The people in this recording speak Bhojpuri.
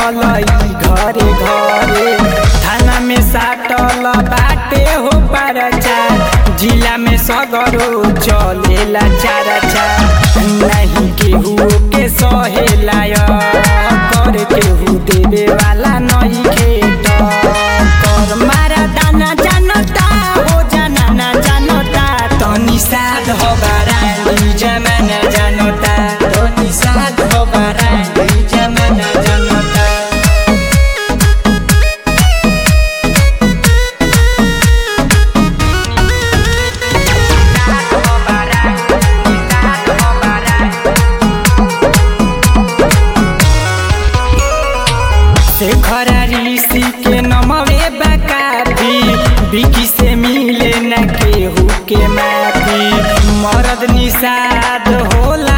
बढ़ल ई घरे घरे थाना में साटल बाटे हो परचा जिला में सगरो चलेला चारा चा नहीं केहू के सहेला कर केहू देवे वाला नहीं खेत कर मारा दाना जानता हो जाना ना जानता तनी साध हो बारानी जमाना जानता तनी साध हो बारानी जमाना जानता शेखर ऋषि के नमवे बकाफी बिकी से मिले न केहू के माफी मरद निषाद होला